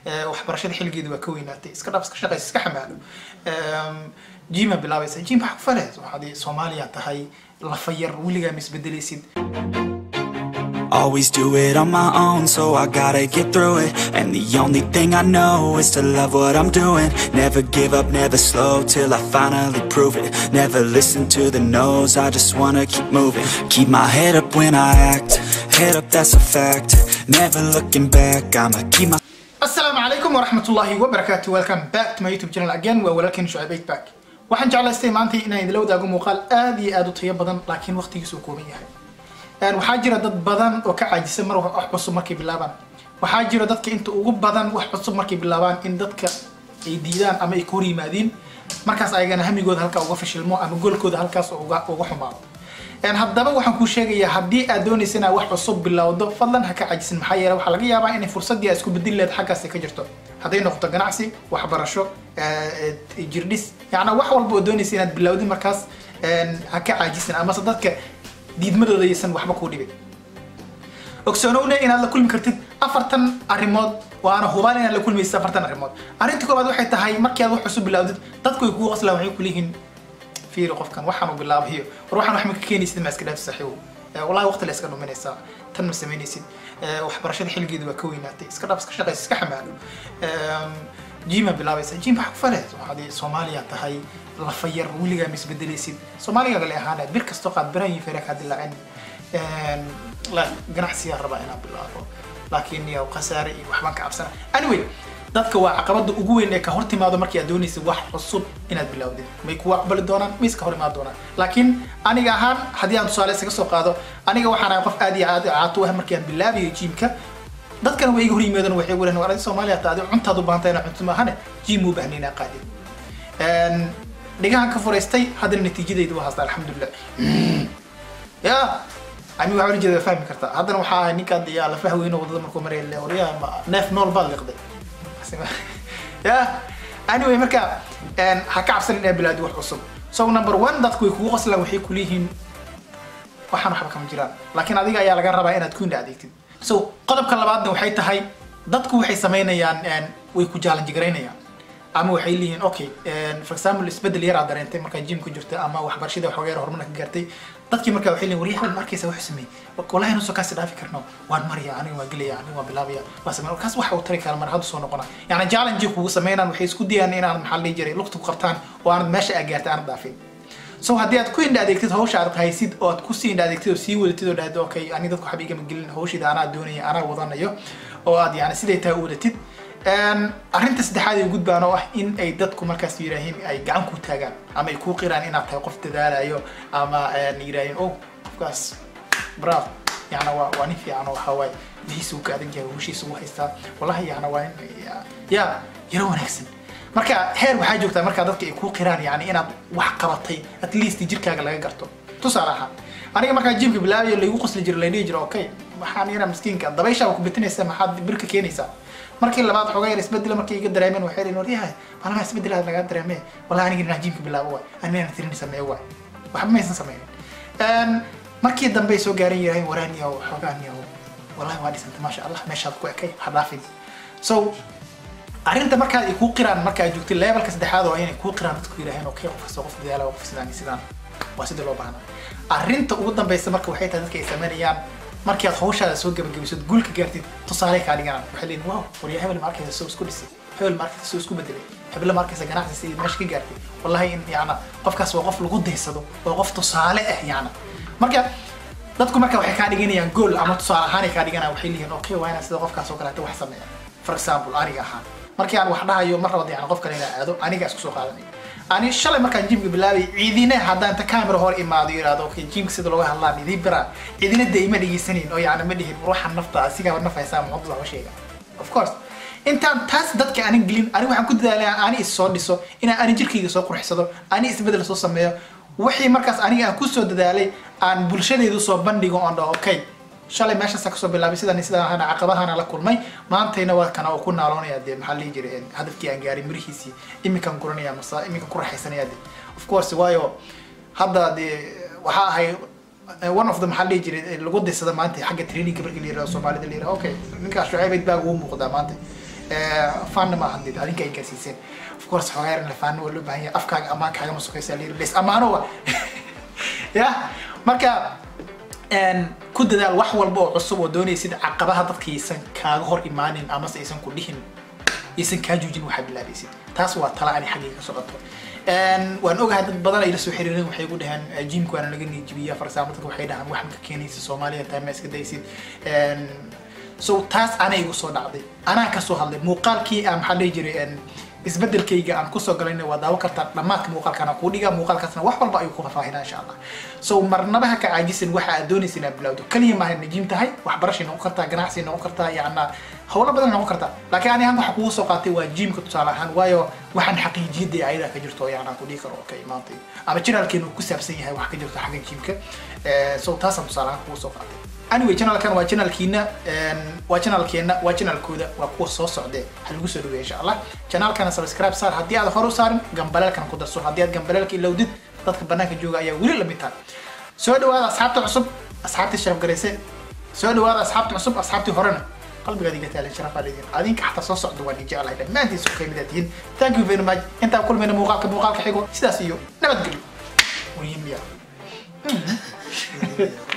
waxbarashada xilligeeda waa ka weynaatay iska dhaaf iska shaqaysa iska xamaalo jima bilaabaysa jim waxa ku fale waxaad soomaaliya tahay lafa yar weligaa ma isbedelaysid Always do it on my own, so I gotta get through it. And the only thing I know is to love what I'm doing. Never give up, never slow till I finally prove it. Never listen to the no's, I just wanna keep moving. Keep my head up when I act, head up, that's a fact. Never looking back, I'ma keep my. السلام عليكم ورحمة الله وبركاته welcome back to my youtube channel again waa walaalkeen shucayb eight back waxaan jeclaystay maanta inaan idila wadaago muuqaal aad iyo aad u tayo badan laakiin waqtigiisu uu kooban yahay waxaa jira dad badan oo ka caajisa mar wax cusub markay bilaabaan waxaa jira dadka inta ugu badan wax cusub markay bilaabaan in dadka ay diidaan ama ay ka hor yimaadiin markaas ayagana hamigooda halkaa uga fashilmo ama goolkooda halkaas uga uga xumaado haddaba waxaan kuu sheegayaa haddii aad doonaysa inaad wax cusub bilowdo fadlan ha ka cajisin maxaa yeele waxaa laga yaabaa inay fursaddii aad isku bedeli leed xaggaasi ka jirto hadday noqoto ganacsi waxbarasho jirdhis yacnaa wax walba oo doonaysa inaad bilowdin markaas ha ka caajisin amase dadka diidmadooda aysan waxba kuu dhibin ogsoonowne inaad la kulmi kartid afartan arrimood waana hubaan inaad la kulmaysid afartan arrimood arrinta koobaad waxay tahay markii aad wax cusub bilowdid dadku ay kugu qoslaan waxay kuleeyihiin fiiri qofkan waxaan u bilaabayo war waxaan wax ma ka keenaysid ma iska dhaafsi saxiibo wallahi waqti la iska dhuminaysaa tan ma samaynaysid waxbarashada xilligeeda waa ka weynaatay iska dhaaf iska shaqaysa iska xamaalo jima bilaabaysa jim waxa ku fale waxaad soomaaliya tahay lafa yar weligaa ma isbedelaysid soomaaliga gale ahaana bir kastoo qaad biraha iyo feera kaa dilaacin ganacsiyaa rabaa inaan bilaabo laakiin iyo khasaare iyo waxbaan ka cabsana anyway dadka waa caqabada ugu weyn ee ka hor timaado markii aad doonaysid wax cusub inaad bilowdid may kuwa aqbali doonaan may iska hor imaan doonaan laakiin aniga ahaan haddii aan tusaale isaga soo qaado aniga waxaan ahay qof aad iyo aad caato ah markii aan bilaabayo jiimka dadkana way iga hor yimaadeen waxay guleen war adi soomaaliya ta adi cuntaad u baahantay inaa cunto maahane jiim u baahnayn inaa qaadin dhigahan ka furaystay haddana natiijadayda waa haasta alxamdulilah ya ani waxaa ujeeda fahmi kartaa haddana waxaa ahay ninkaan yaa la fahweyno wadada markuu maraya le waryaa neef nool baad liqday ya anyway marka ha ka cabsan inaad bilaadi wax cusub so number one dadku way kugu qoslaan waxay kuleeyihiin waxaan waxba kama jiraan laakiin adiga ayaa laga rabaa inaad ku indha adeegtid so qodobka labaadna waxay tahay dadku waxay samaynayaan way ku jaalanjigaraynayaan ama waxay leeyihiin okay for example isbedel yar aad dareentay markaa jim ku jirta ama waxbarashada waxooga yar horumar ka gaartay dadkii markaa waxay leeyihin waryahan markaysa wax sameey wallahi nusoo kaasi dhaafi karno waan maraya aniga waan gelaya aniga waan bilaabaya waa samey kaas waxa uu tari kara mar hadda soo noqona yani challenge kugu sameynaan waxay isku dayaan inaad maxaa la dhihi jiray lugta ku qabtaan oo aanad meesha aad gaartay aanad dhaafin so haddii aad ku indha adeegtid hawsha aad haysid oo aad kusii indha adeegtid oo sii wadatid oo dhahdo okay ani dadku waxba igama gelin hawshida anaa doonaya anaa wadanayo oo aad yani siday tahay u wadatid arrinta saddexaad ay gudbaan oo ah in ay dadku markaas yidhaahiin ay gacan ku taagaan ama ay kuu qiraan inaad tahay qof dadaalayo ama yidhaahiin oh qofkaas bravo yana waa waa nin fiican oo waxaa waaye bihiisa uu ka adag yahay hawshiisa uu haystaa wallahi yana waa nin ya yaro wanaagsan marka heer waxaa joogtaa markaa dadka ay kuu qiraan yani inaad wax qabatay at least jirkaaga laga garto tusaale ahaan aniga markaa jimka bilaabayo laygu qosli jiro laydhihi jiro okay waxaan yana miskiinka dabayshaa ku bitinaysa maxaad birka keenaysaa markii labaad xoogaa yar isbedela markay iga dareemeen waxay leeyihin waryahay maalmaha isbedelaad lagaa dareemee wallahi aniga inaa jiimka bilaabo waay ani mayna tirin sameeyo waay waxba maysan sameynin markii dambe soo gaaran yahay waraaniyaw xoogaaniyaw wallahi waa dhisantay maasha allah meeshaad ku ekay ha dhaafin so arrinta markaad ay kuu qiraan marka aad joogtay levelka saddexaad oo inay kuu qiraan dadku yidhaaheen okay qof kasta qof dadaala qof sidaan iyo sidaan waa sida loo baahnaa arrinta ugu dambeysa marka waxay tahay dadka ay sameynayaan markii aad hawshaada soo gabagabisid guulka gaartid tusaale kaa dhiganaan waxay leeyihin wow waryaa hebel ma arkaysa soo isku dhisay hebel ma arkaysa soo isku bedelay hebel ma arkaysa ganacsi sidii meesha ka gaartay wallahi in yacna qofkaas waa qof lagu daysado waa qof tusaale ah yacna marka dadku marka waxay kaa dhiganayaan gool ama tusaale ahaan ay kaa dhiganayaan waxay leeyihin okay waa inaan sida qofkaas oo kaleeta wax sameeya for example aniga ahaan markii aan wax dhahayo mar rabada yani qof kale inaa aado aniga isku soo qaadanaya ani shalay markaan jimka bilaabay ciidina haddaan ta camera hor imaado yidhahdo okay jimka sida looga hadlaan idii biraa ciidina de ima dhegeysanayn oo yani ma dhihin ruuxan nafta asigaa naf haysaa muxuu waxba sheega of course intaan taas dadka aanan gelin ani waxaan ku dadaalaya ani is soo dhiso inaan ani jirkayga soo qurxsado ani isbedel soo sameeyo wixii markaas aniga aan kusoo dadaalay aan bulshadeedu soo bandhigo oon dhaho okay shalay meeshaasa kasoo bilaabay sidaan sidaan ahana caqabahana la kulmay maantayna waa kana oo ku naaloonaya dee maxaa lihi jiray hadafkii aan gaaray mirihiisii iminkaan guranaya masa iminka ku raaxaysanaya de of course waayo hadda dee waxaa ahay one of the maxaa dhihi jiray lagu daysada maanta xagga trainingka markii la yirahdo soomaalida la yirahdo okay ninkaas shucaybayd baa ugu muuqdaa maanta faanna ma ahan did adinka ay gaarsiiseen of course xogaa yar in la faano waa loo baahan yahay afkaaga amaan kaagama sokaysa layiri bes amaano wa ya marka ku dadaal wax walba oo cusub oo doonaysid caqabaha dadkaysan kaaga hor imaanin amase aysan ku dhihin aysan kaa joojin waxaa bilaabaysid taas waa tala ani xaggii ka socoto waan ogahay dad badan ay la soo xiriireen waxay ku dhaheen jimka waana laga niijibiya farsaamo dadka waxay dhahaan waxan ka keenaysa soomaaliya tahay ma iska daysid so taas ana igu soo dhacday anaa kasoo hadlay muuqaalkii aan maxaa dhihi jiray isbedelkayga aan kusoo galayna waa daawo kartaa dhammaadka muuqaalkaana kuu dhiga muuqaalkaasna wax walba ayuu ku faahfaahinaa insha allah so marnaba ha ka caajisan waxa aad doonaysa inaad bilowdo kaliya maaha najiim tahay waxbarashay noqon kartaa ganacsi noqon kartaa yacna howlo badan noqon kartaa laakiin ani waxa kugu soo qaatay waa jiimka tusaale ahaan waayo waxaan xaqiijiyadda ayadaa ka jirto yacna ku dhihi karo oo ka imaantay ama janaalkeenu ku saabsan yahay wax ka jirto xagga jiimka so taasaan tusaale ahaan kugu soo qaatay anyway channelkan waa channelkiina waa channelkeena waa channelkooda waa kuwa soo socdee ha lagu soo dhaweeya insha allah channelkana subscribe saar haddii aad hor u saarin gambaleelkana ku darso haddii aad gambaleelka ilowdid dadka banaanka jooga ayaa weli lamid tahay soo dhawaada asxaabta cusub asxaabtii sharaf garayse soo dhawaada asxaabta cusub asxaabtii horena qalbigaad iga taalan sharafaa leediin adinka xataa soo socda waan jeclahay dhammaantiin soo kamid tihiin thank you very much intaan kulmayna muuqaalka muuqaalka xigo sidaas iyo nabadgelyo muhiim ya